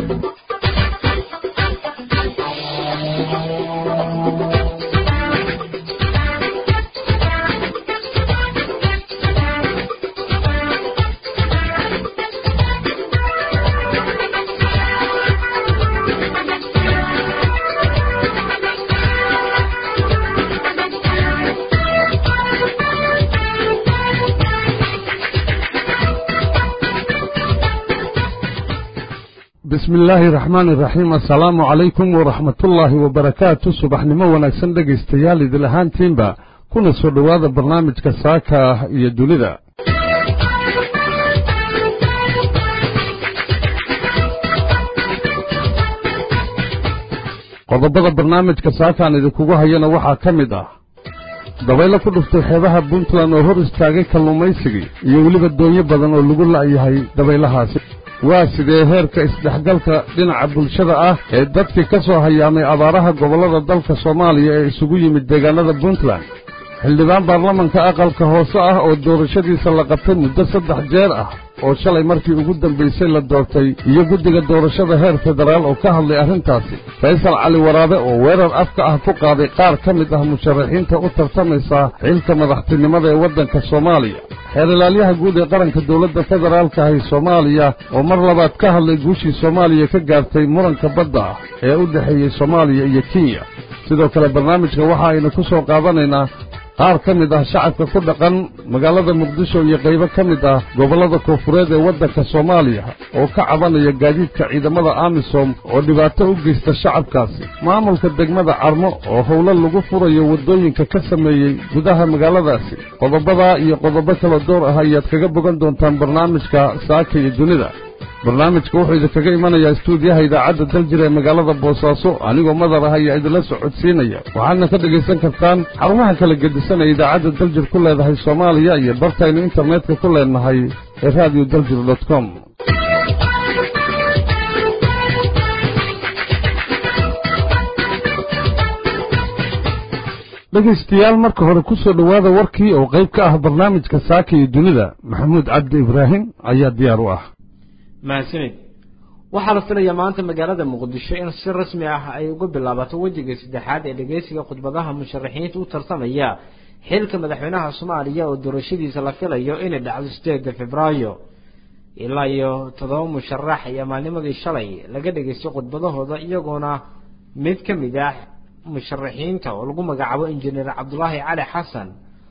bismi illaahi raxmaani raxiim assalaamu calaykum waraxmatullaahi wabarakaatu subaxnimo wanaagsan dhegaystayaal idil ahaantiinba kuna soo dhowaada barnaamijka saaka ah iyo dunida qodobada barnaamijka saakaan idinkugu hayana waxaa ka mid ah dabaylo ku dhuftay xeebaha puntland oo hor istaagay kalluumaysigii iyo weliba doonyo badan oo lagu la'yahay dabaylahaasi waa sidee heerka isdhexgalka dhinaca bulshada ah ee dadkii ka soo hayaamay abaaraha gobollada dalka soomaaliya ee isugu yimid deegaanada puntland xildhibaan baarlamanka aqalka hoose ah oo doorashadiisa la qabtay muddo saddex jeer ah oo shalay markii ugu dambaysay la doortay iyo guddiga doorashada heer federaal oo ka hadlay arrintaasi faysal cali waraabe oo weerar afka ah ku qaaday qaar ka mid ah musharaxiinta u tartamaysa xilka madaxtinimada ee waddanka soomaaliya xeer ilaalyaha guud ee qaranka dowladda federaalka ahi soomaaliya oo mar labaad ka hadlay guushii soomaaliya ka gaartay muranka badda ah ee u dhexeeyey soomaaliya iyo kenya sidoo kale barnaamijka waxa aynu ku soo qaadanaynaa qaar ka mid ah shacabka ku dhaqan magaalada muqdisho iyo qaybo ka mid ah gobollada koonfureed ee waddanka soomaaliya oo ka cabanaya gaadiidka ciidamada amisom oo dhibaato u geysta shacabkaasi maamulka degmada carmo oo howlo lagu furayo waddooyinka ka sameeyey gudaha magaaladaasi qodobadaa iyo qodobo kala door ah ayaad kaga bogan doontaan barnaamijka saaka iyo dunida barnaamijka wuxuu idinkaga imanayaa istuudiyaha idaacadda daljir ee magaalada boosaaso anigoo madar ah ayaa idinla socodsiinaya waxaadna ka dhegaysan kartaan xarumaha kala gedisan ee idaacadda daljir ku leedahay soomaaliya iyo bartaynu internetka ku leenahay ee radio daljir dot com dhegaystayaal marka hore ku soo dhowaada warkii oo qayb ka ah barnaamijka saaka iyo dunida maxamuud cabdi ibraahim ayaa diyaar u ah mahadsanid waxaa la filayaa maanta magaalada muqdisho in si rasmi ah ay uga bilaabato wejiga saddexaad ee dhegeysiga khudbadaha musharaxiinta u tartamaya xilka madaxweynaha soomaaliya oo doorashadiisa la filayo inay dhacdo sideeda februaayo ilaa iyo toddoba musharax ayaa maalnimadii shalay laga dhegeystay khudbadahooda iyagoona mid ka mid ah musharaxiinta oo lagu magacaabo injineer cabdulaahi cali xasan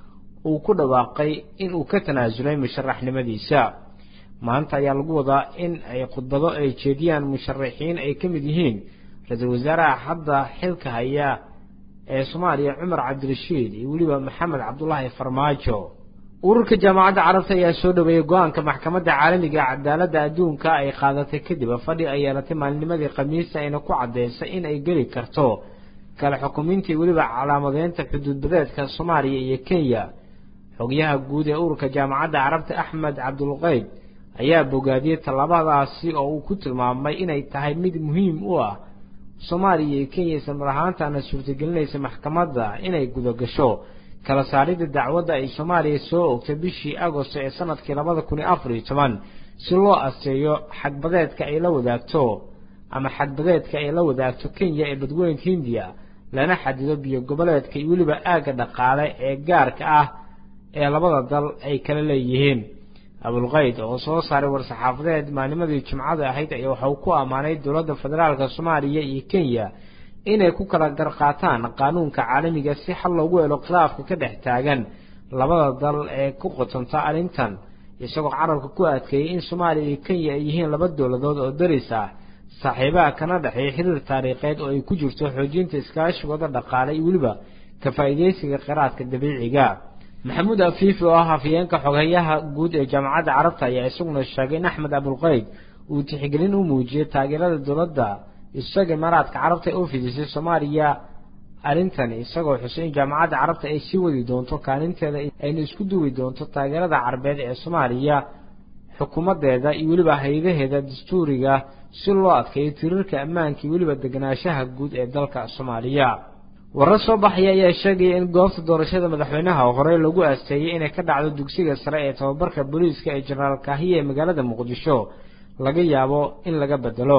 uu ku dhawaaqay in uu ka tanaasulay musharaxnimadiisa maanta ayaa lagu wadaa in ay khudbado ay jeediyaan musharaxiin ay ka mid yihiin ra-iisul wasaaraha hadda xilka haya ee soomaaliya cumar cabdirashiid iyo weliba maxamed cabdulaahi farmaajo ururka jaamacadda carabta ayaa soo dhaweeyey go-aanka maxkamadda caalamiga cadaaladda adduunka ay qaadatay kadib fadhi ay yeelatay maalinimadii khamiista ayna ku caddaysay in ay geli karto kala xukumintii weliba calaamadeynta xuduudbadeedka soomaaliya iyo kenya xogyaha guud ee ururka jaamacadda carabta axmed cabdulqeyd ayaa bogaadiyey tallaabadaasi oo uu ku tilmaamay inay tahay mid muhiim u ah soomaaliya iyo kenya isla mar ahaantaana suurtagelinaysa maxkamadda inay gudagasho kala saaridda dacwadda ay soomaaliya soo ogtay bishii agosto ee sanadkii labada kun iyo afar iyo toban si loo aseeyo xadbadeedka ay la wadaagto ama xadbadeedka ay la wadaagto kenya ee badweynka hindiya lana xadido biyo goboleedka iyo weliba aagga dhaqaale ee gaarka ah ee labada dal ay kala leeyihiin abulqayd oo soo saaray war-saxaafadeed maalnimadii jimcada ahayd ayaa waxauu ku ammaanay dowladda federaalka soomaaliya iyo kenya inay ku kala garqaataan qaanuunka caalamiga si xal loogu helo khilaafka ka dhex taagan labada dal ee ku qotonta arrintan isagoo carabka ku adkeeyey in soomaaliya iyo kenya ay yihiin laba dowladood oo daris ah saaxiibaha kana dhexeeya xiriir taariikheed oo ay ku jirto xoojinta iskaashigooda dhaqaale iyo weliba ka faa'iidaysiga kheyraadka dabiiciga maxamuud afiifi oo ah hafyeenka xoghayaha guud ee jaamacadda carabta ayaa isaguna sheegay in axmed abulqeyd uu tixgelin u muujiyey taageerada dowladda isaga imaaraadka carabta ee u fidisay soomaaliya arrintan isagoo xusay in jaamacadda carabta ay sii wadi doonto kaalinteeda ayna isku duwi doonto taageerada carabeed ee soomaaliya xukuumaddeeda iyo weliba hay-adaheeda dastuuriga si loo adkeeyo tirirka ammaanka iyo weliba deganaanshaha guud ee dalka soomaaliya warar soo baxaya ayaa sheegaya in goobta doorashada madaxweynaha horey lagu aasteeyey inay ka dhacdo dugsiga sare ee tababarka booliiska ee jenaraal kaahiya ee magaalada muqdisho laga yaabo in laga bedelo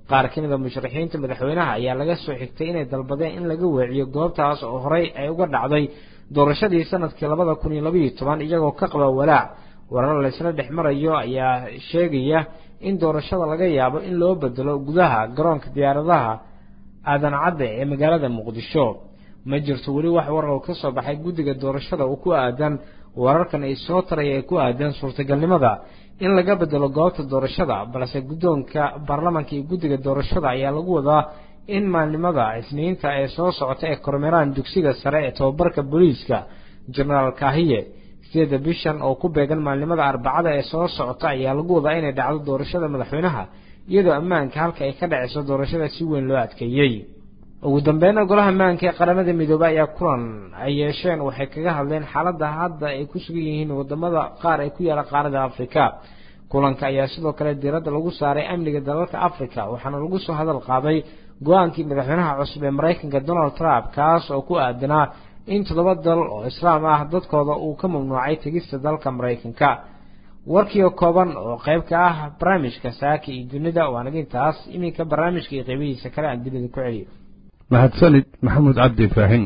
qaar ka mid a musharaxiinta madaxweynaha ayaa laga soo xigtay inay dalbadeen in laga weeciyo goobtaas oo horey ay uga dhacday doorashadii sanadkii labada kun iyo labaiyo toban iyagoo ka qaba walaac warar laysla dhex marayo ayaa sheegaya in doorashada laga yaabo in loo bedelo gudaha garoonka diyaaradaha aadan cadde ee magaalada muqdisho ma jirto weli wax warar ka soo baxay guddiga doorashada uu ku aadan wararkan ay soo taraya ee ku aadan suurtagalnimada in laga bedelo goobta doorashada balse guddoonka baarlamanka iyo guddiga doorashada ayaa lagu wadaa in maalnimada isniinta ee soo socota ee kormeeraan dugsiga sare ee tobabarka booliiska jenaraal kaahiye sideeda bishan oo ku beegan maalnimada arbacada ee soo socota ayaa lagu wadaa inay dhacdo doorashada madaxweynaha iyadoo ammaanka halka ay ka dhaceyso doorashada si weyn loo adkeeyey ugu dambeynna golaha ammaanka ee qaramada midoobey ayaa kulan ay yeesheen waxay kaga hadleen xaaladda hadda ay ku sugan yihiin wadamada qaar ee ku yaala qaarada afrika kulanka ayaa sidoo kale diiradda lagu saaray amniga dalalka africa waxaana lagu soo hadal qaaday go-aankii madaxweynaha cusub ee maraykanka donald trump kaas oo ku aadanaa in toddoba dal oo islaam ah dadkooda uu ka mamnuucay tegista dalka maraykanka warkiio kooban oo qayb ka ah barnaamijka saaka iyo dunida waanaga intaas iminka barnaamijka iyo qaybihiisa kale aan dunida ku celiyo mahadsanid maxamuud cabdi ibraahin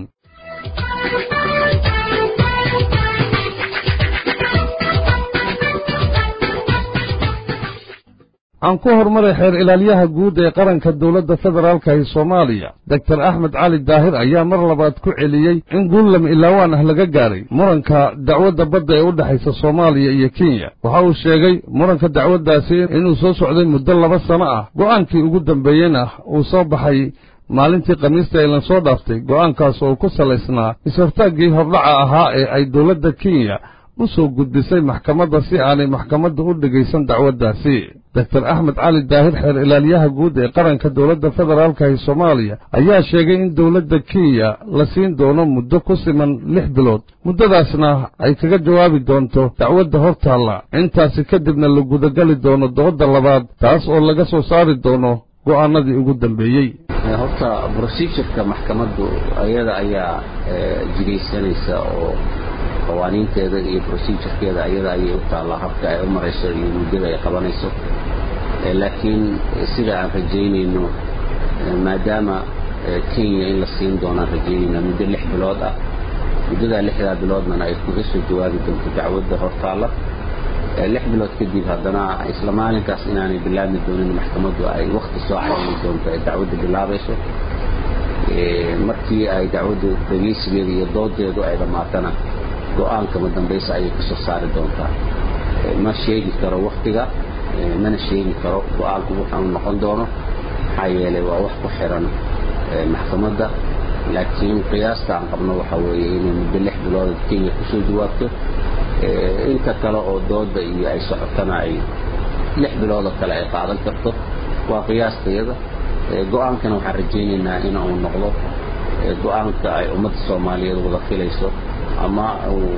aan ku horumaray xeer ilaalyaha guud ee qaranka dowladda federaalka ee soomaaliya doktor axmed cali daahir ayaa mar labaad ku celiyey in guulam ilaawaan ah laga gaadhay muranka dacwadda badda ee u dhexaysa soomaaliya iyo kenya waxa uu sheegay muranka dacwaddaasi inuu soo socday muddo laba sano ah go'aankii ugu dambeeyeyna uu soo baxay maalintii khamiista aylan soo dhaaftay go'aankaas oo ku salaysnaa is-hortaaggii hordhaca ahaa ee ay dowladda kenya u soo gudbisay maxkamadda si aanay maxkamadda u dhegaysan dacwaddaasi doktor axmed cali daahir xeer ilaalyaha guud ee qaranka dowladda federaalka ee soomaaliya ayaa sheegay in dowladda kenya la siin doono muddo ku siman lix bilood muddadaasna ay kaga jawaabi doonto dacwadda hortaalla intaasi kadibna la gudagali doono doodda labaad taas oo laga soo saari doono go'aanadii ugu dambeeyey horta procedureka maxkamaddu ayada ayaa jigaysanaysa oo qawaaniinteeda iyo procedurekeeda ayada ayay u taallaa habka ay u marayso iyo muddada ay qabanayso laakiin sida aan rajaynayno maadaama kenya in la siin doonaan rajaynayna muddo lix bilood ah muddadaa lixdaa biloodnana ay kaga soo jawaabi doonto dacwadda hortaalla lix bilood kadib haddana isla maalinkaas inaanay bilaabmi doonin maxkamaddu ay wakti soo cayni doonto ay dacwadda bilaabayso markii ay dacwaddu dhegaysigeeda iyo doodeedu ay dhammaatana go-aankama dambaysa ayay ka soo saari doontaa ma sheegi karo waktiga mana sheegi karo go-aanku wuxuu noqon doono maxaa yeelay waa wax ku xiran maxkamadda laakiin qiyaasta aan qabno waxa weeye inay muddo lix bilood kenya kusoo jawaabto inta kale oo dooda iyo ay socotana ay lix biloodoo kale ay qaadan karto waa qiyaastayada go-aankana waxaan rajaynaynaa in uu noqdo go-aanka ay ummadda soomaaliyeed wada filayso ama uu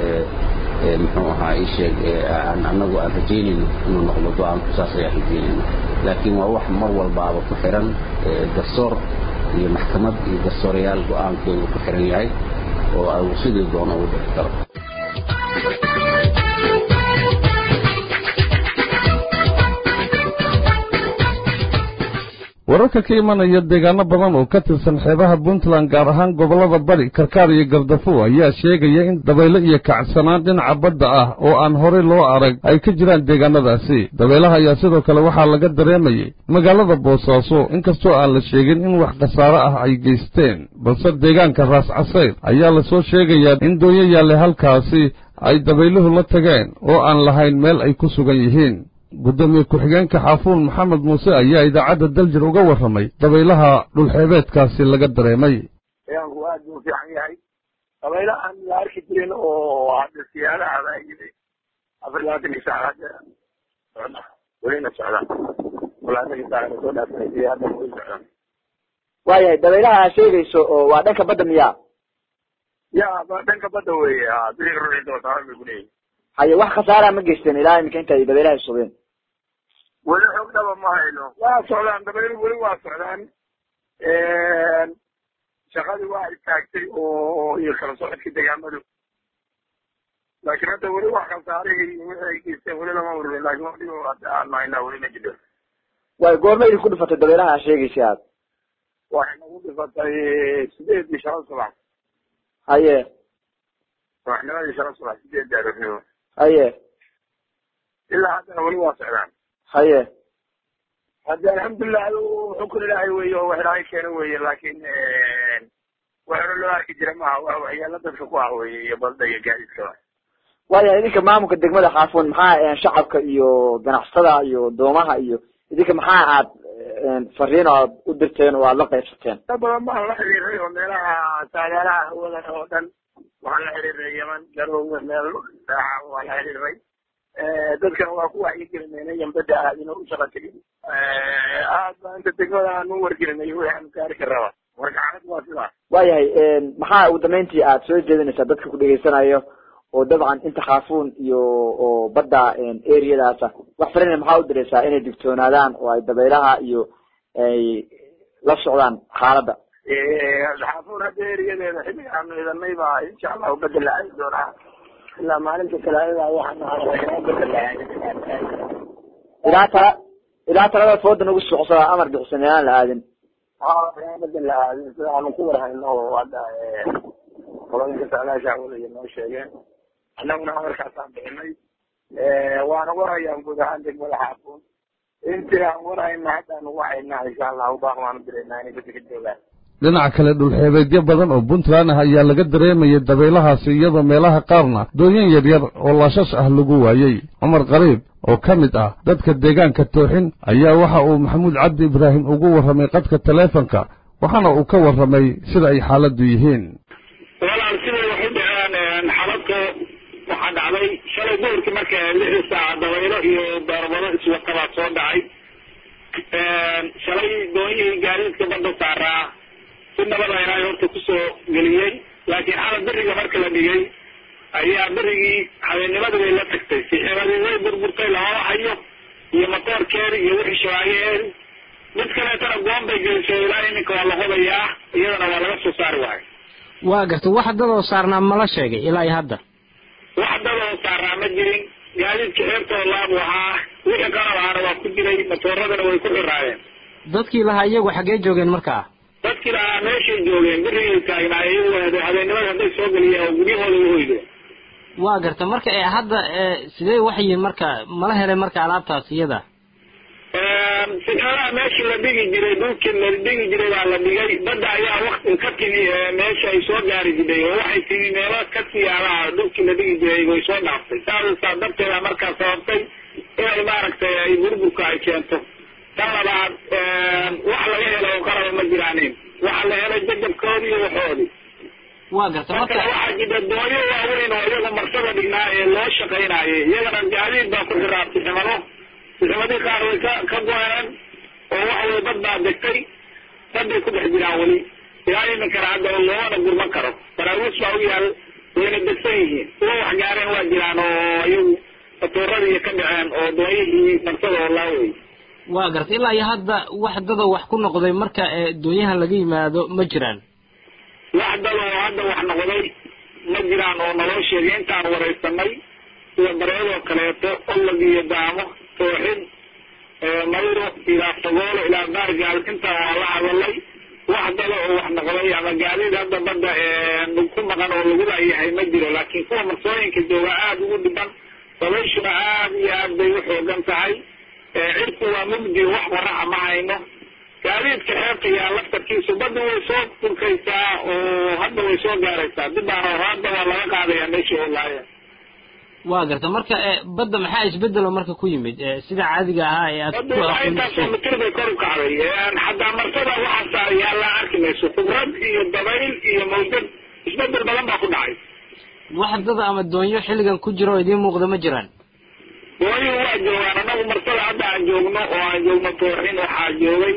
muxuu ahaa ii sheeg aan annagu aan rajaynayno inuu noqdo go-aanku saas ayaan rajaynayna laakiin waa wax mar walbaaba ku xiran garsoor iyo maxkamad iyo garsoorayaal go-aankeedu ku xiran yahay oo uu sidii doono ugu dhici karo wararka ka imanaya deegaano badan oo ka tirsan xeebaha puntland gaar ahaan gobollada bari karkaar iyo gardafuw ayaa sheegaya in dabaylo iyo kacsanaan dhinaca badda ah oo aan horey loo arag ay ka jiraan deegaanadaasi dabaylaha ayaa sidoo kale waxaa laga dareemayay magaalada boosaaso inkastoo aan la sheegin in wax khasaare ah ay geysteen balse deegaanka raas casayr ayaa lasoo sheegayaa in doonyo yaalle halkaasi ay dabayluhu la tageen oo aan lahayn meel ay ku sugan yihiin guddoomiye ku-xigeenka xaafuun maxamed muuse ayaa idaacadda daljir uga warramay dabaylaha dhulxeebeedkaasi laga dareemay deegaanku aad buu fiican yahay dabaylahan la arki jirin oo hadda siyaadaha baa yimi afar labaatankii saac hadda socda welina socdaan labaatankii saacna soo dhaafanaysa hadda weli socdaan waayahay dabaylaha aa sheegayso oo waa dhanka badda miyaa ya dhanka badda weeye ha biriga ruuxii dootaa bay kuleeyihin haye wax khasaara ma geysteen ilaa iminka inta ay dabaylaha sugeen weli xoog dhaba ma hayno waa socdaan dabaylu weli waa socdaan shaqadii waa istaagtay oo iyo kala socodkii degaamadu laakiin hadda weli wax khasaarihii wixii ay geysteen weli lama ururin laakiin wax dhibo hadda aan haynaa weli ma jiro waay goorma idinku dhifatay dabaylaha aa sheegaysa aad waxay nagu dhifatay sideedii shala subax haye subaxnimadii shala subax sideedii aroornimo haye ilaa haddana weli waa socdaan haye hadde alxamdulilah adu xukun ilaahay weeye oo wax ilaahay keena weeye laakin wax hore loo arki jira maaha waa waxyaala dadka ku ah weeye iyo balda iyo gaadiidkaba waayahay idinka maamulka degmada xaafuun maxaa shacabka iyo ganacsatada iyo doomaha iyo idinka maxaa aad fariin aad u dirteen oo aad la qaybsateen dad badan baan la xiriiray oo meelaha saagaalaha hawadan oo dhan waxaan la xiriiray yaman garoowe meel saaca waan la xiriiray dadkan waa ku wacyigelinayna yambada aadina u shaqa tegin aad baa inta degmada aan u wargelinay wixii aan gaari karaba marka xaaladu waa sidaas waayahay maxaa ugu dambeyntii aad soo jeedinaysaa dadka ku dhegaysanayo oo dabcan inta khaafuun iyo oo badda areadaasa wax farina maxaa u diraysaa inay digtoonaadaan oo ay dabaylaha iyo ay la socdaan xaaladda xaafuun hadda eriyadeeda xilliga aanu idanay baa insha allahu bedel la aadi doonaa ilaa maalinta talaadada waxaan bedel la aadi ilaa tala ilaa talada fooda nagu socosaa amar bixsan inaan la aadin ha bedel la aadin sida aanu ku warhayno oo hadda qolooyinka saalaasha hawada noo sheegeen annaguna amarkaasaan bixinay waana warhayaan guud ahaan degmada xaafuun intii aan warhayna haddaan ugu haynaa insha allahu baaq waanu diraynaa inay dadka ka joogaan dhinaca kale dhulxeebeedyo badan oo puntland ah ayaa laga dareemayay dabaylahaasi iyadoo meelaha qaarna doonyan yaryar oo laashash ah lagu waayey cumar qariib oo ka mid ah dadka deegaanka tooxin ayaa waxa uu maxamuud cabdi ibraahim ugu warramay qadka taleefonka waxaana uu ka warramay sida ay xaaladdu yihiin walaal siday wax u dhaceen xaladka waxaa dhacday shalay duhurkii marka lixdii saaca dabaylo iyo beerbado iswatabaa soo dhacay shalay doonyihii gaadiidka badda saaraa si nabada ilaahay horta kusoo geliyey laakiin xalad beriga marka la dhigay ayaa berigii habeennimada bay la tagtay siximadii way burburtay lamama hayo iyo matoorkeedi iyo wixii shabaageheedi mid kaleetana goon bay gelisay ilaa iminka waa la hodayaa iyadana waa laga soo saari waayo waa gartay wax dadoo saarnaa mala sheegay ilaa iyo hadda wax dadoo saarnaa ma jirin gaadiidka xeertoo laabu ahaa wixii qalab ahaana waa ku jiray matooradana way ku xiraayeen dadkii lahaa iyagu xaggee joogeen markaa dadkii lahaa meeshay joogeen berigay taagnaay iyagu habeennimada hadday soo geliyeen oo guryahooda u hoydeen waa garta marka ee hadda sidee wax yihiin marka mala helay marka alaabtaas iyada sixoolaha meeshii la dhigi jiray dhulkii la dhigi jiray baa la dhigay badda ayaa wakti ka timi meesha ay soo gaari jiray oo waxay timi meelo ka siyaalaha dhulkii la dhigi jiray way soo dhaaftay saasa darteeda markaa sababtay inay maaragtay ay burburka ay keento tan labaad wax laga helo oo qalaba ma jiraanin waxaa la helay jajabkoodii iyo waxoodii waa garta marka marka waxaa jira doonyo waaweyn oo iyaga marsada dhignaa ee loo shaqaynayay iyagana gaadiid baa ku xiraa siximado siximadii qaar way ka ka go-een oo waxa weye dad baa degtay dad bay ku dhex jiraan weli ilaa iminkana hadda loomana gurman karo baraawiis baa u yaal wayna degsan yihiin kuwa wax gaareen waa jiraan oo iyagu fatuuradii ka dhaceen oo doonyihii marsada oo laawey waa garta ilaa iyo hadda wax dadoo wax ku noqday marka ee doonyahan laga yimaado ma jiraan wax dad oo hadda wax noqday ma jiraan oo naloo sheegay intaan waraysanay sida bareedoo kaleeto olog iyo daamo tooxid mayro ilaa fagoolo ilaa baargaal intaan waa la hadalay wax dada oo wax noqday ama gaadiid hadda badda ku maqan oo lagu laayahay ma jiro laakiin kuwa marsooyinka jooga aada ugu dhiban dabayshuna aad iyo aad bay u xoogan tahay cirku waa mugdi wax waraca ma hayno gaadiidka xeebta yaa laftarkiisu badda way soo durkaysaa oo hadda way soo gaaraysaa dibaana hadda waa laga qaadayaa meeshii oo laaya waa garta marka ee badda maxaa isbedelo marka ku yimid ee sida caadiga ahaa ee aad badda ku waa intaasoo aqoonsatay mitir bay kor u kacday xataa marsada waxaa saaray yaa la arki mayso khibrad iyo dabayl iyo mawjad isbedel badan baa ku dhacay wax dada ama doonyo xilligan ku jiro oo idiin muuqda ma jiraan doonyuhu waa joogaan anagu marsada hadda aan joogno oo aan joogno tooxin waxaa joogay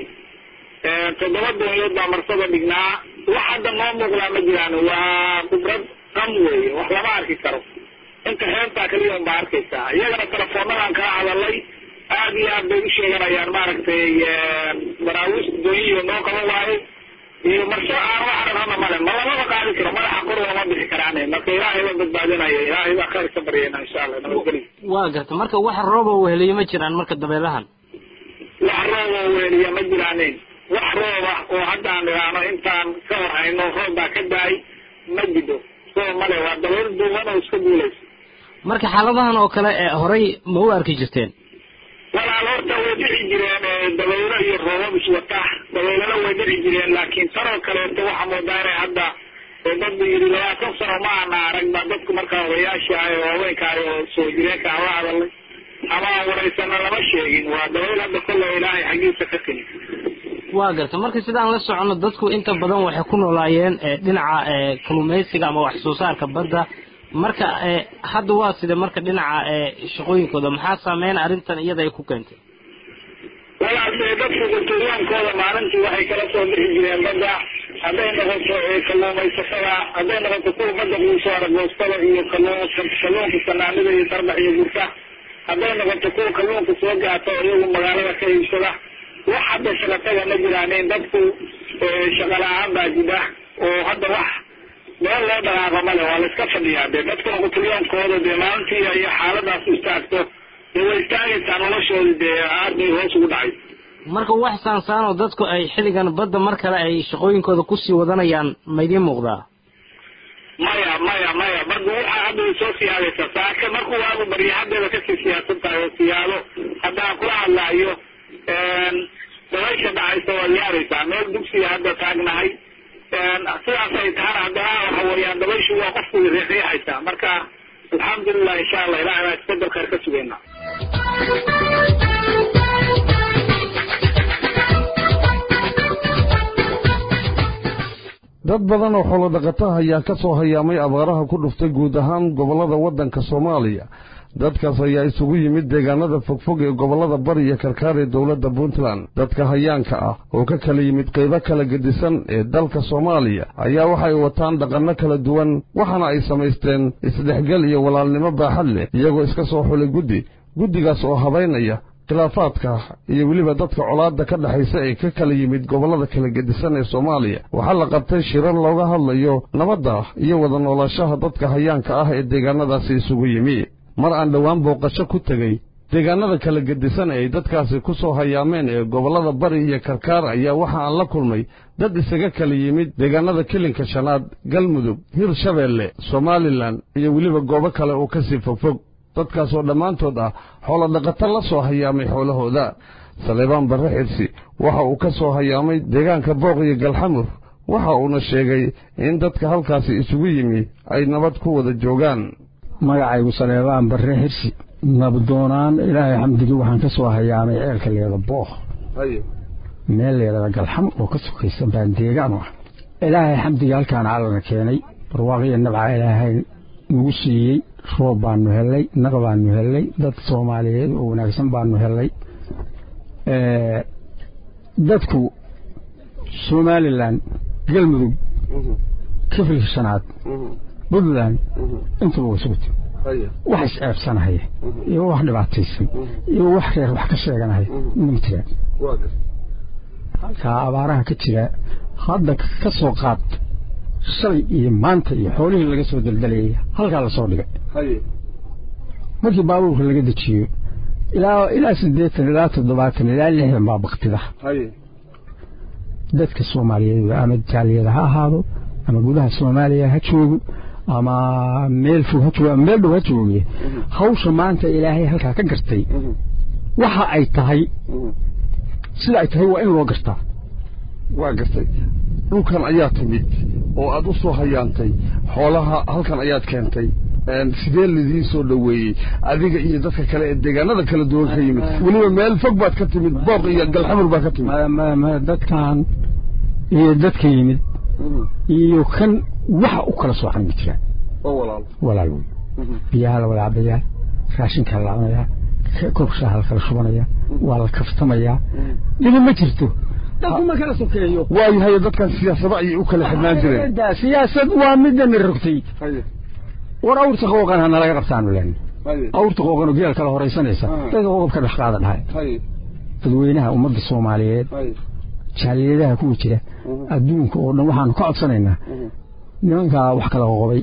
toddoba doonyood baa marsada dhignaa wax hadda noo muuqdaa ma jiraan waa khibrad qam weeye wax lama arki karo inta xeebtaa kaliya un baa arkaysaa iyagana telefoonadaan kala hadalay aad iyo aad bay u sheeganayaan maaragtay baraawiista doonyihiiba noo qaban waayey iyo marsho aan wax aragana male ma lamaba qaadi karo madaxa kor lama bixi karaane marka ilaahay baan badbaadinaya ilaahay baa khayr ka baryayna insha allah nabadgeli waa garta marka wax rooba weheliyo ma jiraan marka dabeelahan wax roob oo weeliya ma jiraanin wax rooba oo haddaan idhaahno intaan ka hor hayno roob baa ka da-ay ma jidho soo male waa dabayl duuban oo iska duulaysa marka xaaladahan oo kale ee horey ma u arki jirteen walaal horta way dhici jireen dabaylo iyo roobab iswata dabaylana way dhici jireen laakiin tanoo kaleeto waxaa moodaa inay hadda dadbu yidhi labaatan sano ma ana arag ba dadku markaa odayaasha ah oo haweenkaah oo soo jireenka aan la hadalnay ama aan waraysana lama sheegin waa dabayl hadda kolle ilaahay xaggiisa ka timi waa garta marka sidaan la socono dadku inta badan waxay ku noolaayeen dhinaca kalluumaysiga ama wax soo saarka badda marka hadda waa side marka dhinaca shaqooyinkooda maxaa saameyn arrintan iyada ay ku keentay walaal dee dadku gurturyaankooda maalintii waxay kala soo bixi jireen badda hadday noqoto kalluumaysatada hadday noqoto kuwa badda quuso aragoostada iyo kalluunka sanaanida iyo darbax iyo gurta hadday noqoto kuwa kalluunka soo gaata oo iyagu magaalada ka iibsada wax hadda shaqataga ma jiraanin dadku shaqa la-aan baa jida oo hadda wax meel loo dhaqaaqo male waa la iska fadhiyaa dee dadkuna quturyaankooda dee maalintii ay xaaladaas istaagto dee way istaagaysaa noloshooda dee aad bay hoos ugu dhacay marka wax saansaan oo dadku ay xilligan badda mar kale ay shaqooyinkooda kusii wadanayaan ma idiin muuqdaa maya maya maya badda waxaa hadda way soo siyaadaysaa saaka markuu waagu barya haddeeda kasii siyaasan tahay oo siyaado haddaan kula hadlaayo dabaysha dhacaysa waad yaaraysaa meel dugsiga hadda taagnahay sidaas ay tahana haddana waxa weeyaan dabayshu waa qofku riixriixaysaa marka alxamdulilah insha allah ilahay baa isbedel khayr ka sugaynaa dad badan oo xoolo dhaqataha ayaa ka soo hayaamay abaaraha ku dhuftay guud ahaan gobollada waddanka soomaaliya dadkaas ayaa isugu yimid deegaanada fogfog ee gobollada bari iyo karkaar ee dowladda puntland dadka hayaanka ah oo ka kala yimid qaybo kala gedisan ee dalka soomaaliya ayaa waxay wataan dhaqanno kala duwan waxaana ay samaysteen isdhexgal iyo walaalnimo baaxad leh iyagoo iska soo xulay guddi guddigaas oo habaynaya khilaafaadka iyo weliba dadka colaadda ka dhexaysa ee ka kala yimid gobollada kala gedisan ee soomaaliya waxaa la qabtay shirar looga hadlayo nabadda iyo wada noolaanshaha dadka hayaanka ah ee deegaanadaasi isugu yimi mar aan dhowaan booqasho ku tegey deegaanada kala gedisan ee ay dadkaasi ku soo hayaameen ee gobollada bari iyo karkaar ayaa waxa aan la kulmay dad isaga kala yimid deegaanada kilinka shanaad galmudug hirshabeelle somalilan iyo weliba goobo kale oo kasii fogfog dadkaasoo dhammaantood ah xoolo dhaqato la soo hayaamay xoolahooda saleebaan barre xirsi waxa uu ka soo hayaamay deegaanka booq iyo galxamur waxa uuna sheegay in dadka halkaasi isugu yimi ay nabad ku wada joogaan magacaygu saleebaan barre xirsi nabdoonaan ilaahay xamdigii waxaan ka soo hayaamay ceelka leeda booq meel leedada galxam oo ka sokaysa baan deegaan u ah ilaahay xamdigii halkaan callana keenay barwaaqiyo nabca ilaahay nagu siiyey roob baanu hellay naq baanu hellay dad soomaaliyeed oo wanaagsan baanu hellay dadku somalilan galmudug kifilka shanaad puntland intuba way sugu timi wax is-ceebsanahaya iyo wax dhibaataysan iyo wax reer wax ka sheeganahaya ma jiraan halkaa abaaraha ka jira hadda ka soo qaad shalay iyo maanta iyo xoolihii laga soo daldalayay halkaa lasoo dhigay markii baabuurka laga dejiyo ilaa ilaa siddeetan ilaa toddobaatan ilaa lixdan baa baktida dadka soomaaliyeed ama jaaliyada ha ahaado ama gudaha soomaaliya ha joogo ama meel fog ha joogo ama meel dhow ha jooge hawsha maanta ilaahay halkaa ka gartay waxa ay tahay sida ay tahay waa in loo gartaa waa gartay dhulkan ayaa timid oo aad u soo hayaantay xoolaha halkan ayaad keentay sidee lidiin soo dhoweeyey adiga iyo dadka kale ee deegaanada kala duwan ka yimid weliba meel fog baad ka timid booq iyo galxamur baa ka timid dadkan iyo dadka yimid iyo kan waxa u kala soocan ma jiraan walaal wey biyaha la wada cabayaa raashinkaa la cunayaa koobshaha la kala shubanaya waa la kaftamayaa dhibi ma jirto dadku ma kala sokeeyo waayahay dadkan siyaasado ayay u kala xidhnaan jireen siyaasad waa midana rogtay war awrta qooqan hana laga qabtaanu len awrta qooqan oo geel kala horaysanaysa dadka qoqobka dhex qaada dhahay dadweynaha ummadda soomaaliyeed jaaliyadaha kuwa jira adduunka oo dhan waxaanu ka codsanaynaa nimankaa wax kala qoqobay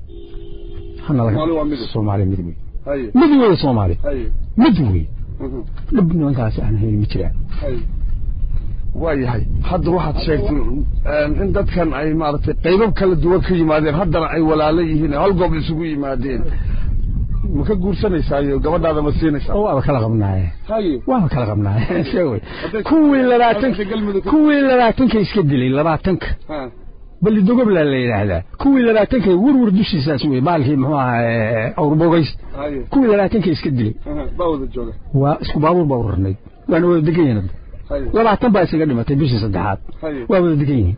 soomaali mid wey mid wey soomaali mid wey dhib nimankaasi aan hayn ma jiraan waayahay hadda waxaad sheegtay in dadkan ay maaragtay qaybab kala duwan ka yimaadeen haddana ay walaalo yihiin hal goob isugu yimaadeen ma ka guursanaysayo gabadhaada ma siinaysaa waaba kala qabnaaye haye waaba kala qabnaaye sheegay kuwii labaatan kuwii labaatanka iska dilay labaatanka bali dogobla la yidhaahdaa kuwii labaatanka werwer dushiisaas wey baalkii muxuu ahaa awrbogays kuwii labaatanka iska dilay baa wada jooga waa isku baabuur baa urarnayd waana wada degan yihiin labaatan baa isaga dhimatay bishii saddexaad waa wada degan yihiin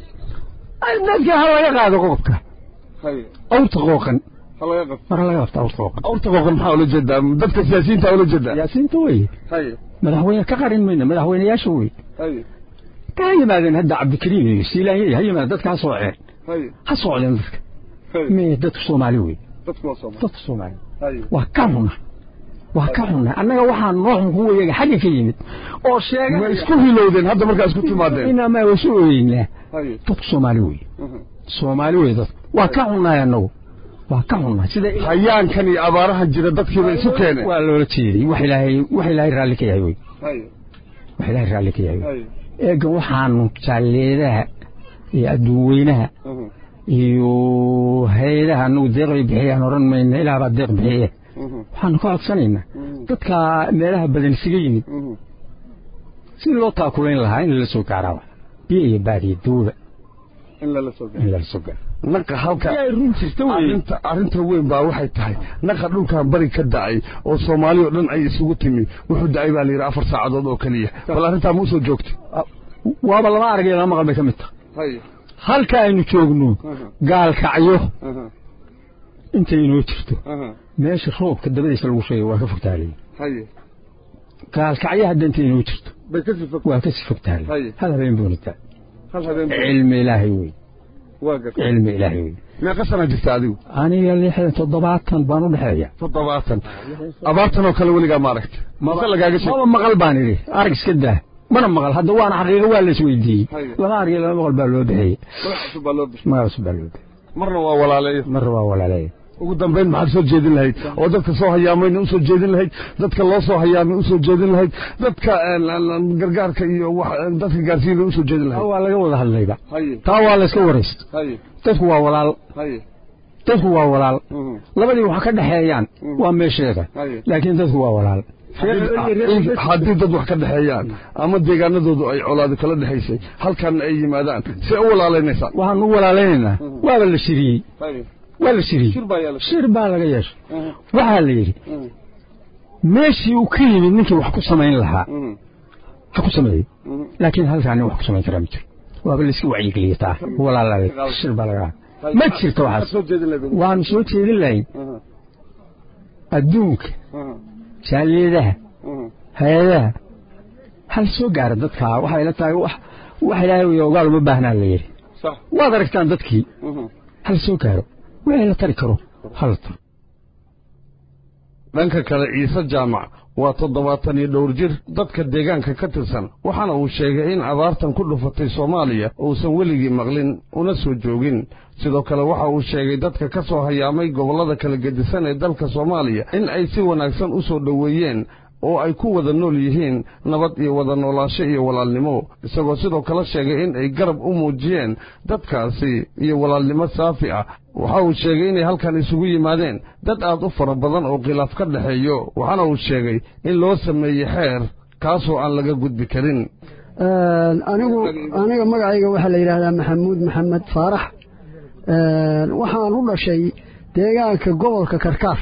dadka ha laga qaado qodobka awrta qooqan mara laga qabta awrta qooqan awrta qooqan maxaa ula jeedaa dadka siyaasiyiinta ula jeedaa siyaasiyiinta wey madaxweyne ka qarin mayna madaxweyneyaasha wey ka yimaadeen hadda cabdikariim iyo siilaanya ha yimaadeen dadka ha sooceen ha socdeen dadka me dadka soomaali wey dadka soomaali waa ka xuna waa ka xuna annaga waxaa noo xun kuwa iyaga xagga ka yimid oo sheega ma isku hilowdeen hadda markaa isku timaadeen inamaa wasu ooyeynaa dadka soomaali wey soomaali wey dadka waa ka xunnaay annagu waa ka xunnaay sida hayaankan iyo abaarahan jira dadkiiba isu keeneen waa loola jeeday wax ilaahay wax ilaahay raalli ka yahay wey wax ilaahay raalli ka yahay wey eegan waxaanu jaalleedaha iyo adduunweynaha iyo hay-adaha anagu deeqay bixiyaan odhan mayna ilaah baa deeq bixiye waxaanu ka codsanaynaa dadka meelaha badan isaga yimid sidii loo taakulayn lahaa in lala soo gaaraaba biyo iyo baad iyo duuba in lala soo in lala soo gaaro naqa halka ay run jirta wey arrinta arrinta weyn baa waxay tahay naqa dhulkan bari ka da'ay oo soomaali oo dhan ay isugu timi wuxuu da'ay baa la yidhi afar saacadood oo keliya bal arrintaa ma usoo joogtay waaba lama arag iyo lama maqal bay ka mid tahay halka aynu joogno gaalkacyo intay inoo jirto meesha roobka dabadiisa lagu sheegay waa ka fogtaalay gaalkacyo hadda intay inoo jirto waa ka sii fogtaalay hal habeen buunitaa cilmi ilaahay wey cilmi ilaahay wey meeqa sana jirta adigu aniga lixdan toddobaatan baan u dhexeeya toddobaatan abaartan oo kale weligaa ma aragta mase lagaaga sheeg maba maqal baan idhi arag iska daa mana maqal hadda waana xaqiiqo waa la isweydiiyey lama arag lama maqal baa loo bixiyey magac cusub baa loo bixiyey marna waa walaaleeyo marna waa walaaleeyo ugu dambayn maxaad soo jeedin lahayd oo dadka soo hayaamayna usoo jeedin lahayd dadka loo soo hayaamay usoo jeedin lahayd dadka gargaarka iyo dadka gaarsiina usoo jeedin lahayd waa laga wada hadlayba taa waa la iska waraysta dadku waa walaal dadku waa walaal labadii wax ka dhexeeyaan waa meesheeda laakiin dadku waa walaal haddii dad wax ka dhexeeyaan ama deegaanadoodu ay colaado kala dhexaysay halkan ay yimaadaan see u walaalaynaysaa waxaan u walaalaynaynaa waaba la shiriyey waa la shiriyey shir baa laga yeeshay waxaa la yidhi meeshii uu ka yimid ninkii wax ku samayn lahaa ha ku sameeyo laakiin halkaa nin wax ku samayn karaa ma jiro waaba layska wacyigeliya taa walaalay shir baa laga ma jirto waxaas waanu soo jeedin lahayn adduunka jaaliyadaha hay-adaha hal soo gaara dadkaa waxay la tahay wax wax ilaahay ogaal uma baahnaa la yidhi waad aragtaan dadkii hal soo gaaro wixii la tari karo hala taro dhanka kale ciise jaamac waa toddobaatan iyo dhowr jir dadka deegaanka ka tirsan waxaana uu sheegay in abaartan ku dhufatay soomaaliya uusan weligii maqlin una soo joogin sidoo kale waxa uu sheegay dadka ka soo hayaamay gobollada kala gedisan ee dalka soomaaliya in ay si wanaagsan u soo dhoweeyeen oo ay ku wada nool yihiin nabad iyo wada noolaansho iyo walaalnimo isagoo sidoo kale sheegay in ay garab u muujiyeen dadkaasi iyo walaalnimo saafi ah waxa uu sheegay inay halkan isugu yimaadeen dad aad u fara badan oo khilaaf ka dhexeeyo waxaana uu sheegay in loo sameeyey xeer kaasoo aan laga gudbi karin anigu aniga magacayga waxaa la yidhaahdaa maxamuud maxamed faarax waxaan u dhashay deegaanka gobolka karkaar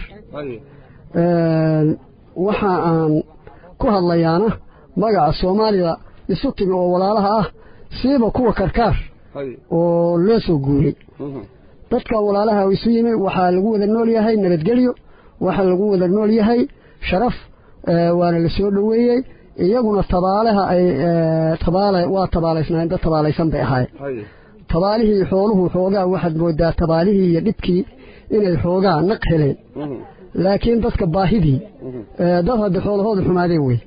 waxa aan ku hadlayaana magaca soomaalida isu timi oo walaalaha ah siiba kuwa karkaar oo loo soo guuray dadka walaalaha isu yimi waxaa lagu wada nool yahay nabadgelyo waxaa lagu wada nool yahay sharaf waana la soo dhoweeyey iyaguna tabaalaha ay tabaale waa tabaalaysnaayeen dad tabaalaysan bay ahaayeen tabaalihii xooluhu xoogaa waxaad moodaa tabaalihii iyo dhibkii inay xoogaa naq heleen laakiin dadka baahidii dad hadda xoolahooda xumaadeen wey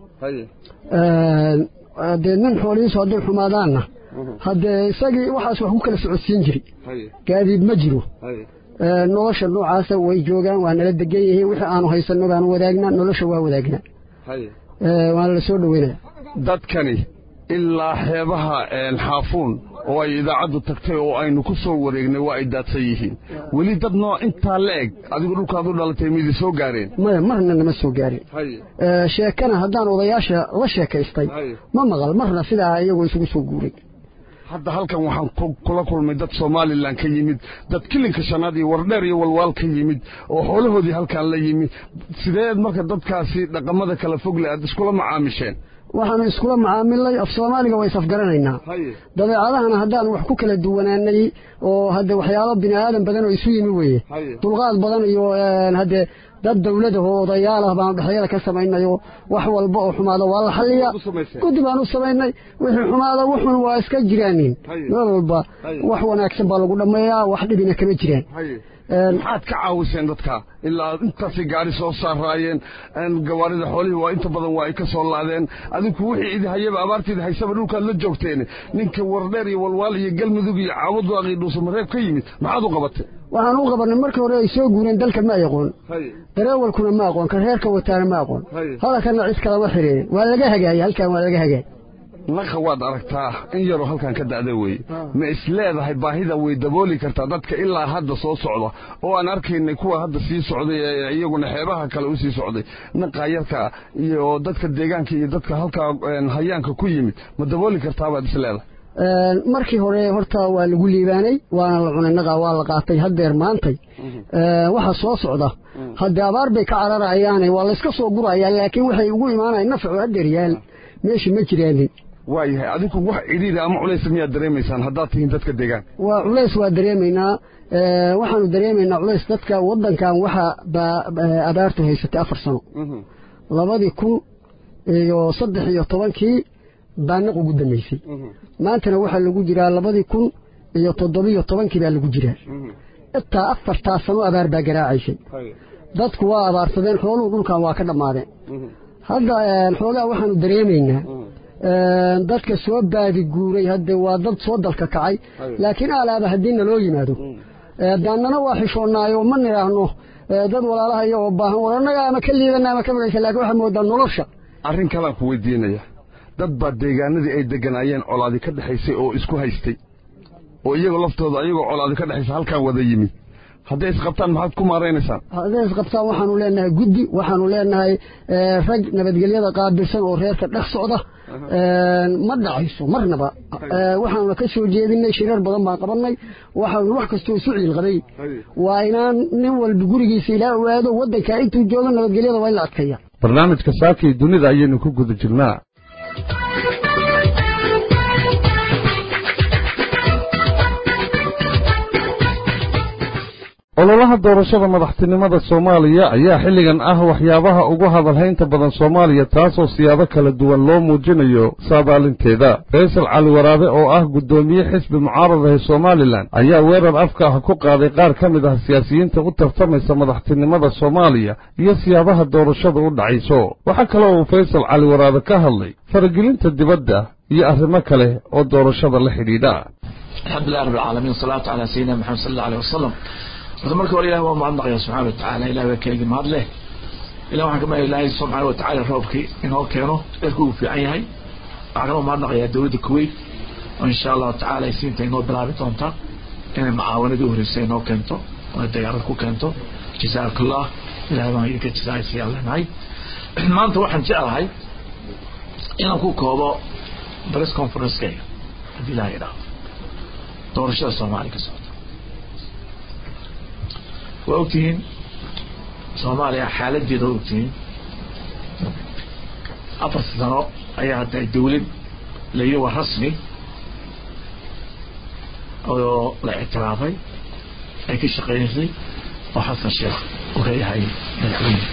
dee nin xoolihiisu hadday xumaadaanna haddee isagii waxaas wax ku kala socodsiin jiri gaadiid ma jiro nolosha noocaasa way joogaan waa nala degan yihiin wixii aanu haysanno baanu wadaagnaa nolosha waa wadaagnaa waana la soo dhoweynaya dadkani ilaa xeebaha xaafuun oo ay idaacaddu tagtay oo aynu ku soo wareegnay waa ay daadsan yihiin weli dad noo intaa la eg adigu dhulkaad u dhalatay midi soo gaareen maya marna nama soo gaarin sheekana haddaan odayaasha la sheekaystay ma maqal marna sidaa iyagoo isugu soo guuray hadda halkan waxaan kula kulmay dad somalilan ka yimid dad kilinka shanaad iyo wardheer iyo walwaal ka yimid oo xoolahoodii halkan la yimid sideed marka dadkaasi dhaqamada kala fogle aad iskula macaamisheen waxaanu iskula macaamilnay af soomaaliga waa isafgaranaynaa dabeecadahana haddaan wax ku kala duwanaanay oo hadde waxyaalo bini aadan badan oo isu yimi weeye dulqaad badan iyo hadde dad dawladaho odayaal ah baanu dhexyada ka samaynayo wax walba oo xumaado waa la xalliyaa guddi baan u samaynay wixii xumaado wuxun waa iska jiraanin meel walba wax wanaagsan baa lagu dhammeeyaa wax dhibina kama jiraan maxaad ka caawiseen dadka ilaa intaasay gaari soo saaraayeen gawaarida xoolihii waa inta badan waa ay ka soo laadeen adigu wixii idi hayaba abaartiida haysaba dhulkaad la joogteen ninka wardheer iyo walwaal iyo galmudug iyo caawadaaqii dhuusamareeb ka yimid maxaad u qabatay waxaan u qabanay markii hore ay soo guureen dalka ma aqoon dareewalkuna ma aqoon ka reerka wataana ma aqoon hadalkana cid kalama xiriirin waa laga hagaayay halkan waa laga hagaay naqa waad aragtaa in yaroo halkan ka da'da weeye ma is leedahay baahida way dabooli kartaa dadka ilaa hadda soo socda oo aan arkaynay kuwa hadda sii socday ee iyaguna xeebaha kale u sii socday naqa yarka iyo dadka deegaanka iyo dadka halkaa hayaanka ku yimid ma dabooli kartaa baad is leedahay markii hore horta waa lagu liibaanay waana la cunay naqa waa la qaatay haddeer maantay waxa soo socda haddee abaar bay ka cararayaane waa layska soo gurayaa laakiin waxay ugu imaanayan nafcu haddeer yaal meesha ma jiraanin waayahay adigu wax cidhiiri ama culays miyaad dareemaysaan haddaad tihiin dadka deegaan waa culays waa dareemaynaa waxaanu dareemaynaa culays dadka waddankan waxa abaartu haysatay afar sano labadii kun iyo saddex iyo tobankii baa naq ugu dambaysay maantana waxaa lagu jiraa labadii kun iyo toddobiyo tobankii baa lagu jiraa intaa afartaa sano abaar baa garaacaysay dadku waa abaarsadeen xooluhu dhulkan waa ka dhammaadeen hadda xoogaa waxaanu dareemaynaa dadka soo baadi guuray hadde waa dad soo dalka kacay laakiin alaaba haddii naloo yimaado daannana waa xishoonnaayo ma nidhaahno dad walaalaha iyagoo baahan war annaga ama ka liidana ama ka magaysa lakin waxaa moodaa nolosha arrin kalaan ku weydiinaya dad baa deegaanadii ay deganaayeen colaadi ka dhexaysay oo isku haystay oo iyagoo laftooda ayagoo colaadi ka dhexaysa halkaan wada yimi hadday isqabtaan maxaad ku maaraynaysaan hadday isqabtaan waxaanu leenahay guddi waxaanu leenahay rag nabadgelyada qaabilsan oo reerka dhex socda ma dhacayso marnaba waxaanuna ka soo jeedinay shirar badan baan qabannay waxaanu wax kastoo isu ciilqaday waa inaan nin walba gurigiisa ilaa ogaado waddankaa intuu joogo nabadgelyada waa in la adkeeya barnaamijka saakii dunida ayaynu ku guda jirnaa ololaha doorashada madaxtinimada soomaaliya ayaa xilligan ah waxyaabaha ugu hadalhaynta badan soomaaliya taasoo siyaabo kala duwan loo muujinayo saabaalinteeda faysal cali waraabe oo ah guddoomiye xisbi mucaaradahe somalilan ayaa weerar afka ah ku qaaday qaar ka mid ah siyaasiyiinta u tartamaysa madaxtinimada soomaaliya iyo siyaabaha doorashada u dhacayso waxaa kaloo uu faysal cali waraabe ka hadlay faragelinta dibadda iyo arrimo kale oo doorashada la xidhiidha alxamdulilah rab alcaalamiin wasalaatu calaa sayidina maxamed sal alla aleh wasalam horta marka hore ilahi waa mahadnaqaya subxana watacaala ilahi waa keligii mahad leh ilah waxaan ka mahaya ilaahay subxaana watacaala roobkii inoo keeno eerku uu fiican yahay waxaan kaloo mahadnaqayaa dowladda kuwait oo insha allahu tacala ay siinta inoo bilaabi doonta inay macaawanadii horreysay inoo keento oo dayaarad ku keento jasaakallah ilahay baan idinka jasaaysiiyaan leenahay maanta waxaan jeclahay inaan ku koobo press conferencekayga haddii ilaha idhaahdo doorashada soomaaliya ka socota waa ogtihiin soomaaliya xaaladeeda waa ogtihiin afar sano ayaa hadda dawlad layi waa rasmi oo la ictiraafay ay ka shaqeynaysay oo xasan sheekh uu leeyahay madaxweyne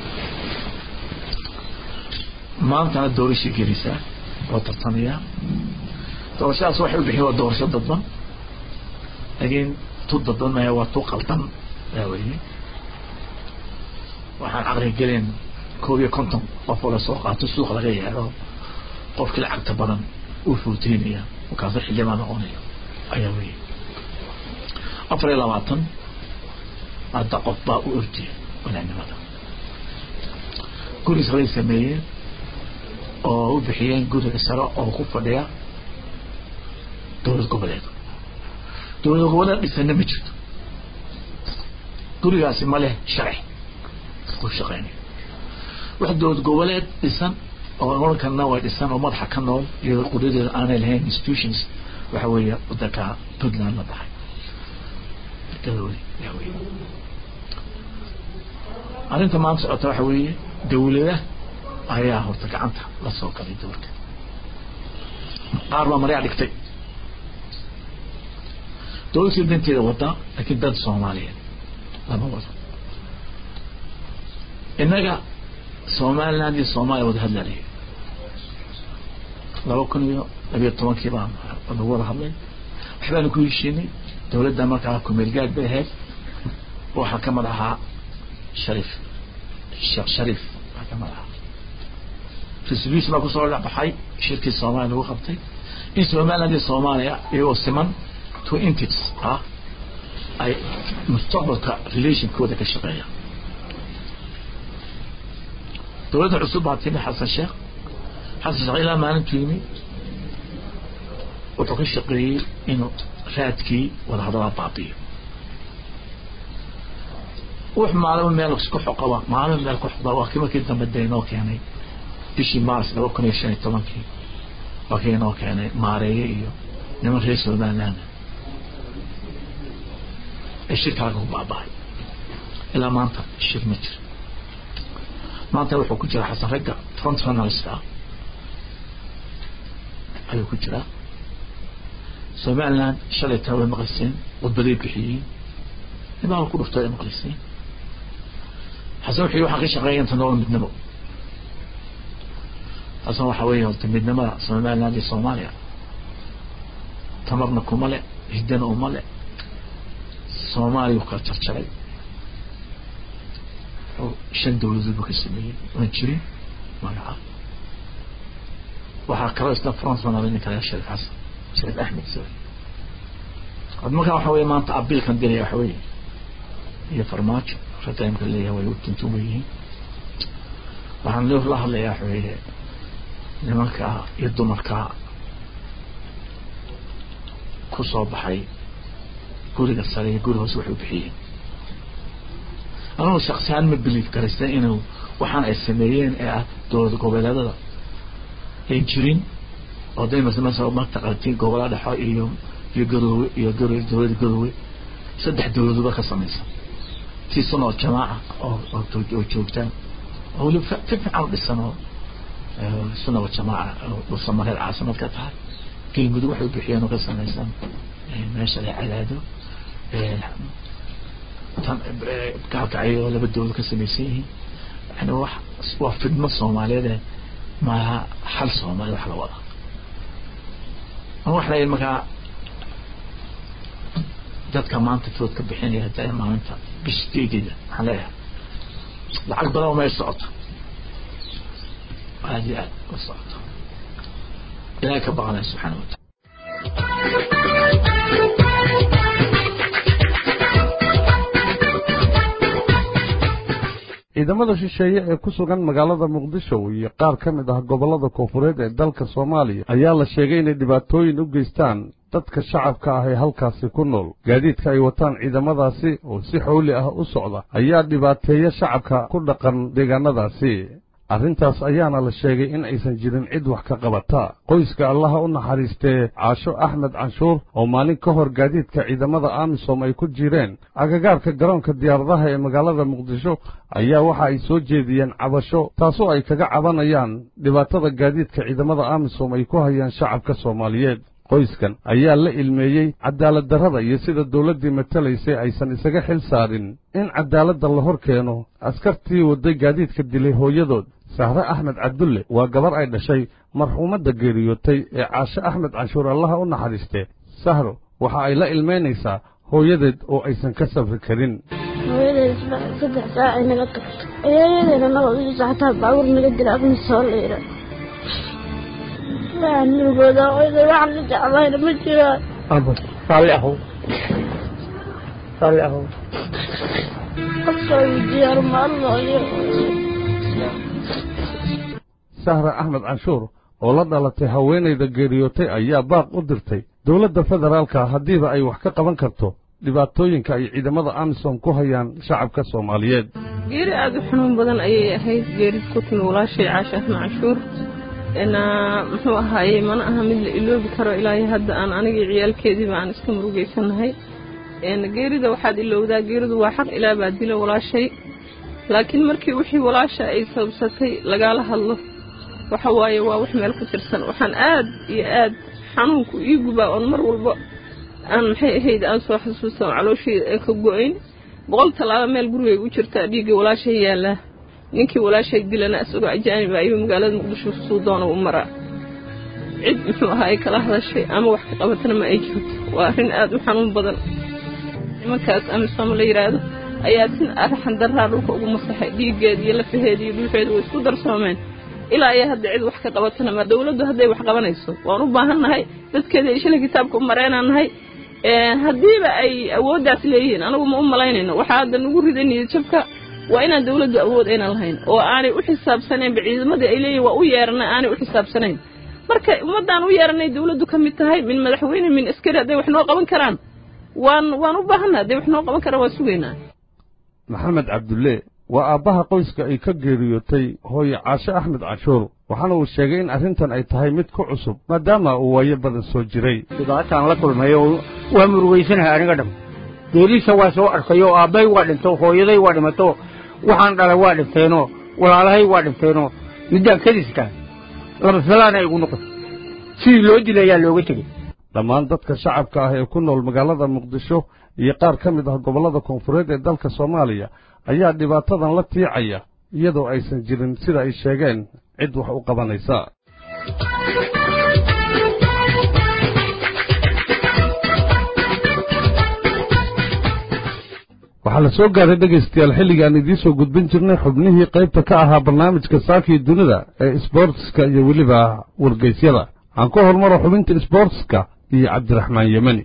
maantana doorashay gelaysaa oo tartamaya doorashadaas waxay u bixiyen waa doorasho dadban laakiin tu dadban maya waa tu qaldan yaa weye waxaan caqliga gelin koob iyo konton qof oo lasoo qaato suuq laga yeedho qofkii lacagta badan uu fuuteynaya markaasu xildhibaan noqonaya ayaa weye afar iyo labaatan hadda qof baa u ordiya wanaanimada guris bay sameeyeen oo u bixiyeen guriga sare oo ku fadhiya dowlad goboleed dowlad goboleed dhisana ma jirto gurigaasi ma leh sharci ku shaqeynayo wax dowlad goboleed dhisan oo orankanna way dhisan oo madaxa ka nool iyadoo qudhadeeda aanay lahayn institutions waxa weeye wadanka puntland la dhahay gadoodi yaa weeye arrinta maanta socota waxa weeye dawlada ayaa horta gacanta la soo galay dowlka qaar baa maryaa dhigtay dowladkii danteeda wadaa laakiin dan soomaaliyeed lama wado innaga somaliland iyo soomaaliya wada hadlalaya laba kun iyo labiyo tobankii baan lagu wada hadlay waxbaanu ku heshiinay dowladda markaa kumeelgaad bay ahayd waxaa ka mid ahaa shariif sheekh shariif waxaa ka mid ahaa resolution baa kusoo baxay shirkii soomaaliya lagu qabtay in somaliland iyo soomaaliya iyagoo siman two entities ah ay mustaqbalka relationkooda ka shaqeeyaan dowladda cusub baa timi xasan sheekh xasan sheekh ilaa maalintu yimi wuxuu ka shaqeeyey inuu raadkii wadahadalaa baabiyo wux maalimo meel isku xoqaba maalimo meel ku xoqaba waa kii markii dambe dee inoo keenay bishii mars laba kun iyo shan iyo tobankii waa kii inoo keenay maareeye iyo niman reer somaliland ee shirkaaga ku baabahay ilaa maanta shir ma jiro maanta wuxuu ku jira xasan ragga front runnerska ah ayuu ku jiraa somaliland shalay taa way maqliseen wadbaday bixiyeen nimaa ku dhuftay ay maqliseen xasan wuxuu waxaan ka shaqeeya inta nolol midnimo xasan waxa weeye horta midnimada somaliland iyo soomaaliya tamarna kuma le hiddana uma le soomaaliya u kala jarjaray shan dowladood buu ka sameeyey oon jirin magaca waxaa kaloo isna france banaaday ninka laga shariif xasan shariif axmed sorry had markaa waxa weye maanta abiilkan dilaya waxa weye iyo farmaajo rataimka leeyahay way u tuntuba yihiin waxaan loo la hadlayaa waxa weye nimanka iyo dumarka ku soo baxay guriga sare iyo guri hoose waxay u bixiyeen anugu shaksihaan ma biliif garaysan inuu waxaan ay sameeyeen ee ah dowlad goboleedada ay jirin oo day masmasa mataqatiin gobola dhexo iyo iyo garoowe iyo garo dowlada garoowe saddex dowladuba ka samaysan tii sunoo jamaaca oo oo joogtaan oo weliba si fiican u dhisan oo sunaba jamaaca dhulsamareed caasimad ka tahay galmudug waxay u bixiyeen oo ka samaysan meesha la cadaado gaalkacyo oo laba dowlad ka samaysan yihiin yani wax waa fidmo soomaaliyeed maaha hal soomaali wax la wada wax la markaa dadka maanta food ka bixinaya hadda maalinta bisha deedeeda waxaan leeyahay lacag badan ma socoto aad iyo aad u socoto ilaahay ka baqanaya subxaana wataala ciidamada shisheeye ee ku sugan magaalada muqdisho iyo qaar ka mid ah gobollada koonfureed ee dalka soomaaliya ayaa la sheegay inay dhibaatooyin u geystaan dadka shacabka ah ee halkaasi ku nool gaadiidka ay wataan ciidamadaasi oo si xowli ah u socda ayaa dhibaateeya shacabka ku dhaqan deegaanadaasi arrintaas ayaana la sheegay in aysan jirin cid wax ka qabata qoyska allaha u naxariistee caasho axmed canshuur oo maalin ka hor gaadiidka ciidamada amisom ay ku jireen agagaarka garoonka diyaaradaha ee magaalada muqdisho ayaa waxa ay soo jeediyeen cabasho taasoo ay kaga cabanayaan dhibaatada gaadiidka ciidamada amisom ay ku hayaan shacabka soomaaliyeed qoyskan ayaa la ilmeeyey cadaalad darrada iyo sida dawladdii matalaysay aysan isaga xil saarin in caddaaladda la hor keeno askartii wadday gaadiidka dilay hooyadood sahre axmed cabdulle waa gabar ay dhashay marxuumadda geeriyootay ee caashe axmed canshuur allaha u naxariistee sahro waxa ay la ilmaynaysaa hooyadeed oo aysan ka safri karin hooyadeed saddex saacay naga tagto eeyadeena nabadiisa xataa baabuur naga dila abna soo liira nurgooda hooyaday waxaan la jeclayna ma jiraan abo raalli ahow raalli ahow qofkooda diyaar maalmooyo sahra axmed canshuur oo la dhalatay haweenayda geeriyootay ayaa baaq u dirtay dowladda federaalka haddiiba ay wax ka qaban karto dhibaatooyinka ay ciidamada amisom ku hayaan shacabka soomaaliyeed geeri aada u xanuun badan ayay ahayd geerid ku timi walaashay caasha axmed canshuur muxuu ahaaye mana aha mid la iloobi karo ilaahay hadda aan anigii ciyaalkeediiba aan iska murugaysanahay geerida waxaad ilowdaa geeridu waa xaq ilaa baa dila walaashay laakiin markii wixii walaasha ay sababsatay lagaala hadlo waxa waaye waa wax meel ku tirsan waxaan aad iyo aad xanuunku ii gubaa oon mar walba aan maxay ahayd aan soo xasuusta oo calooshayda aan ka go-ayn boqol tallaaba meel gurigay u jirtaa dhiigga walaashay yaallaa ninkii walaashay dilana isagoo ajaaniba ayuu magaalada muqdisho suu doona u maraa cid muxuu ahaa ay kala hadashay ama wax ka qabatana ma ay jirto waa arrin aad u xanuun badan nimankaas amisom la yidhaahdo ayaa sin arxan daraa dhulka ugu masaxay dhiiggeeda iyo lafaheeda iyo dhuuxeeda way isku darsoomeen ilaa ayaa hadda cid wax ka qabatana ma dawladdu hadday wax qabanayso waan u baahannahay dadkeeda iyo shalay kitaabka u mareenaan nahay haddiiba ay awooddaas leeyihiin anagu ma u malaynayno waxaa hadda nagu riday niyadjabka waa inaan dawladdu awood aynan lahayn oo aanay u xisaabsanaynba ciidamadii ay leeyihin waa u yeeranay aanay u xisaabsanayn marka ummaddaan u yeeranay dawladdu ka mid tahay min madaxweyne min askari hadday wax noo qaban karaan waan waan u baahanna hadday wax noo qaban karaan waan sugaynaa maxamed cabdulle waa aabbaha qoyska ay ka geeriyootay hooye caashe axmed canshuur waxaana uu sheegay in arrintan ay tahay mid ku cusub maadaama uu waayo badan soo jiray dhibaataan la kulmay oo waa murugaysanahay aniga dham geeriisa waa soo arkay oo aabbay waa dhinto hooyaday waa dhimato waxaan dhalay waa dhinteenoo walaalahay waa dhinteenoo middaan kadiska laba filaana igu noqotay sidii loo dilay ayaa looga tegey dhammaan dadka shacabka ah ee ku nool magaalada muqdisho iyo qaar ka mid ah gobollada koonfureed ee dalka soomaaliya ayaa dhibaatadan la tiicaya iyadoo aysan jirin sida ay sheegeen cid wax u qabanaysa waxaa la soo gaaray dhegaystayaal xilligii aan idiin soo gudbin jirnay xubnihii qaybta ka ahaa barnaamijka saakii dunida ee isboortiska iyo weliba wargeysyada aan ku hormaro xubinta isboortiska iyo cabdiraxmaan yemani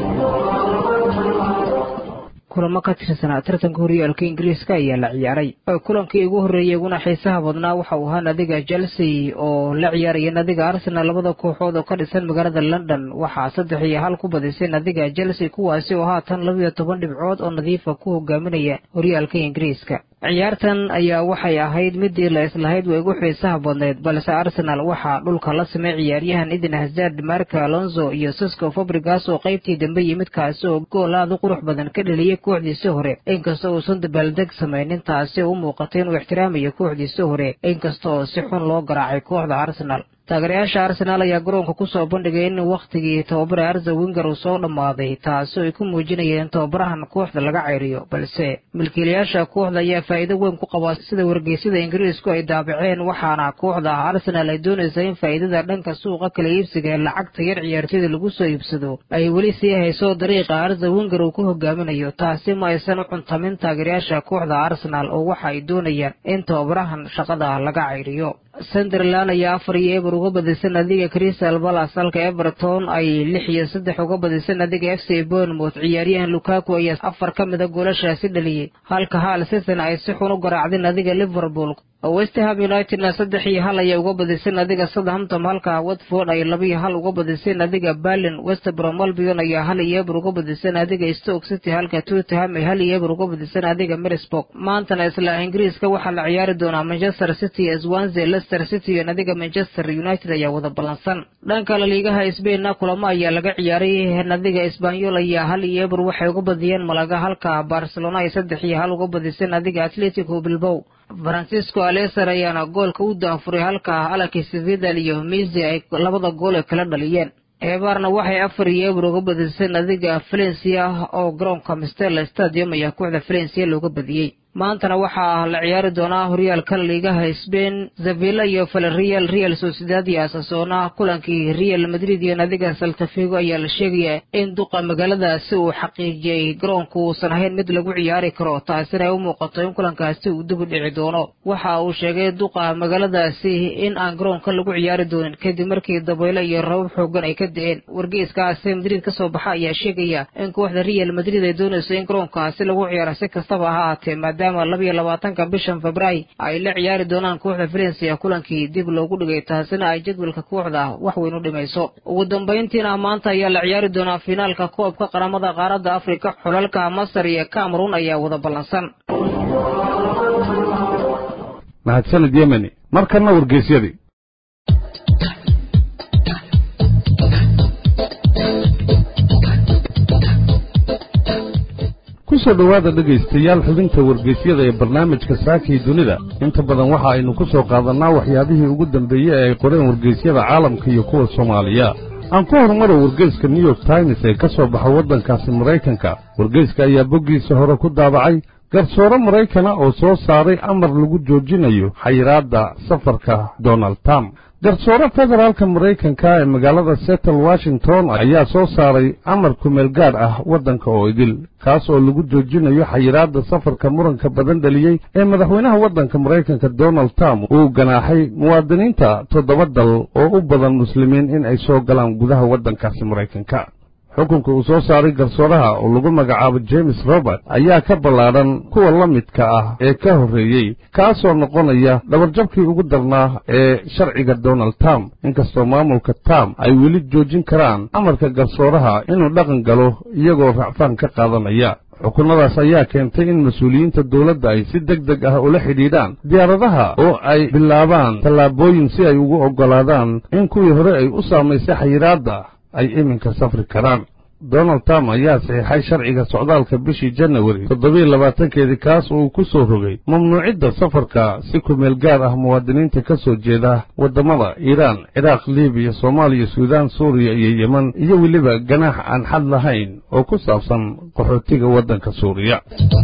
kulamo ka tirsanaa tartanka horyaalka ingiriiska ayaa la ciyaaray kulankii ugu horreeyey uguna xiisaha badnaa waxa uu ahaa nadiga chelsea oo la ciyaaraya nadiga arsenal labada kooxood oo ka dhisan magaalada london waxaa saddex iyo hal ku badisay nadiga chelsea kuwaasi oo haatan labiyo toban dhibcood oo nadiifa ku hogaaminaya horyaalka ingiriiska ciyaartan ayaa waxay ahayd midii la islahayd way ugu xiisaha badnayd balse arsenal waxaa dhulka la samay ciyaaryahan idin hazard marka alonso iyo sisco fabrigas oo qaybtii dambe yimid kaasi oo gool aad u qurux badan ka dheliyay kooxdiisii hore inkasta uusan dabaaldeg samaynin taasi u muuqatay inuu ixtiraamayo kooxdiisii hore inkasta oo si xun loo garaacay kooxda arsenal taageerayaasha arsenaal ayaa garoonka ku soo bandhigay in wakhtigii tababare arza winger uu soo dhammaaday taasi ay ku muujinayeen tababarahan kooxda laga ceyriyo balse milkiilayaasha kooxda ayaa faa'iido weyn ku qabaa sida wargeysyada ingiriisku ay daabaceen waxaana kooxda arsenaal ay doonaysa in faa'iidada dhanka suuqa kala iibsiga ee lacagta yar ciyaartoyda lagu soo iibsado ay weli sii hayso dariiqa arza winger uu ku hogaaminayo taasi ma aysan u cuntamin taageerayaasha kooxda arsenaal oo waxa ay doonayaan in tababarahan shaqada laga ceyriyo sunderland ayaa afar iyo eber uga badisay nadiga crystal balas halka everton ay lix iyo saddex uga badisay nadiga f c bournemouth ciyaaryahan lukaku ayaa afar ka mida goolashaasi dhaliyey halka hal season ay si xun u garaacday nadiga liverpool westham unitedna saddex iyo hal ayay uga badisay nadiga southampton halka watford ay laba iyo hal uga badisay nadiga berlin westbrom albion ayaa hal iyo eber uga badisay nadiga stoke city halka tottenham ay hal iyo eber uga badisay nadiga middlesbrough maantana isla ingiriiska waxaa la ciyaari doonaa manchester city swansea leicester city iyo nadiga manchester united ayaa wada ballansan dhanka la liigaha sbainna kulamo ayaa laga ciyaaray nadiga isbanyol ayaa hal iyo eber waxay uga badiyeen malaga halka barcelona ay saddex iyo hal uga badisay nadiga atletico bilbow francisco aleser ayaana goolka u daanfuray halka alakis vidal iyo misi ay labada gool ay kala dhaliyeen eebaarna waxay afar iyo eber uga badisay nadiga valencia oo garoonka mistela stadium ayaa kooxda valencia looga badiyey maantana waxaa la ciyaari doonaa horyaalka liigaha sbain zavilla iyo valerial real sociedad iyo asasona kulankii real madrid iyo nadiga saltafigo ayaa la sheegayaa in duqa magaaladaasi uu xaqiijiyey garoonku uusan ahayn mid lagu ciyaari karo taasina ay u muuqato in kulankaasi uu dib u dhici doono waxa uu sheegay duqa magaaladaasi in aan garoonka lagu ciyaari doonin kadib markii dabaylo iyo rabab xoogan ay ka da-een wargeyskaasi madrid ka soo baxa ayaa sheegaya in kooxda real madrid ay doonayso in garoonkaasi lagu ciyaaro si kastaba ha ahaatee maadaama maadaama labiyo labaatanka bishan februaayo ay la ciyaari doonaan kooxda valencia kulankii dib loogu dhigay taasina ay jadwalka kooxda wax weyn u dhimayso ugu dambayntiina maanta ayaa la ciyaari doonaa finaalka koobka qaramada qaaradda afrika xulalka masar iyo cameroon ayaa wada ballansan mahadsanid yemeni markanna wargeysyadii kusoo dhowaada dhegaystayaal xubinta wargeysyada ee barnaamijka saakii dunida inta badan waxa aynu ku soo qaadannaa waxyaabihii ugu dambeeyey ee ay qoreen wargeysyada caalamka iyo kuwa soomaaliya aan ku horumaro wargeyska new york times ee ka soo baxa waddankaasi maraykanka wargeyska ayaa boggiisa hore ku daabacay garsoore maraykana oo soo saaray amar lagu joojinayo xayiraadda safarka donald trump garsoore federaalka maraykanka ee magaalada settle washington ayaa soo saaray amar kumeel gaadh ah waddanka oo idil kaas oo lagu joojinayo xayiraadda safarka muranka badan dhaliyey ee madaxweynaha waddanka maraykanka donald trump uu ganaaxay muwaadiniinta toddoba dal oo u badan muslimiin in ay soo galaan gudaha waddankaasi maraykanka xukunka uu soo saaray garsooraha oo lagu magacaabo james robert ayaa ka ballaadhan kuwa la midka ah ee ka horreeyey kaasoo noqonaya dhabarjabkii ugu darnaa ee sharciga donald trump inkastoo maamulka trump ay weli joojin karaan amarka garsooraha inuu dhaqan galo iyagoo racfaan ka qaadanaya xukunnadaas ayaa keentay in mas-uuliyiinta dowladda ay si deg deg ah ula xidhiidhaan diyaaradaha oo ay bilaabaan tallaabooyin si ay ugu oggolaadaan in kuwii hore ay u saamaysay xayiraadda ay iminka safri karaan donald trump ayaa saxiixay sharciga socdaalka bishii janawari toddobiiyo labaatankeedii kaas uu ku soo rogay mamnuucidda safarka si kumeel gaar ah muwaadiniinta ka soo jeeda waddamada iiraan ciraaq libiya soomaaliya suudaan suuriya iyo yeman iyo weliba ganaax aan xad lahayn oo ku saabsan qaxootiga waddanka suuriya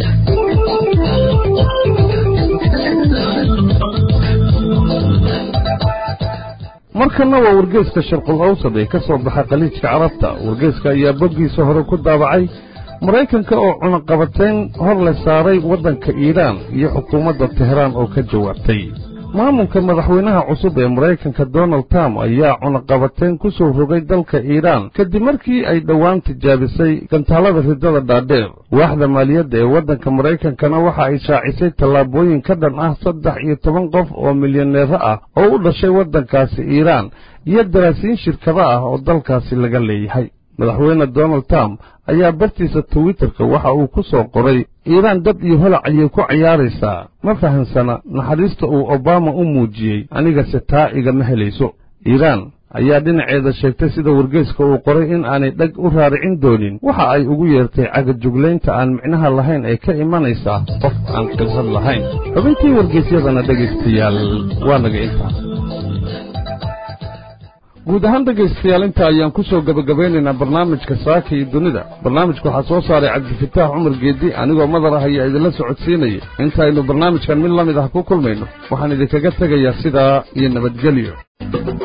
markanna waa wargeyska sharqul awsad ee ka soo baxa khaliijka carabta wargeyska ayaa boggiisa hore ku daabacay maraykanka oo cunaqabateyn hor le saaray waddanka iiraan iyo xukuumadda tehraan oo ka jawaabtay maamulka madaxweynaha cusub ee maraykanka donald trump ayaa cunaqabateyn ku soo rogay dalka iiraan kadib markii ay dhowaan tijaabisay gantaalada ridada dhaadheer waaxda maaliyadda ee waddanka maraykankana waxa ay shaacisay tallaabooyin ka dhan ah saddex iyo toban qof oo milyaneero ah oo u dhashay waddankaasi iiraan iyo daraasiin shirkado ah oo dalkaasi laga leeyahay madaxweyne donald trump ayaa bartiisa twitterka waxa uu ku soo qoray iiraan dab iyo holac ayay ku cayaaraysaa ma fahansana naxariista uu obama u muujiyey anigase taa igama helayso iiraan ayaa dhinaceeda sheegtay sida wargeyska uu qoray in aanay dheg u raaricin doonin waxa ay ugu yeertay cagajuglaynta aan micnaha lahayn ee ka imanaysa qof aan khilsad lahayn xubintii wargeysyadana dhegaystayaal waa naga intaa guud ahaan dhegaystayaal inta ayaan ku soo gebagabaynaynaa barnaamijka saaka iyo dunida barnaamijka waxaa soo saaray cabdifataax cumar geedi anigoo madar ah ayaa idinla socodsiinaya intaaynu barnaamijkan mid la mid ah ku kulmayno waxaan idinkaga tegayaa sidaa iyo nabadgelyo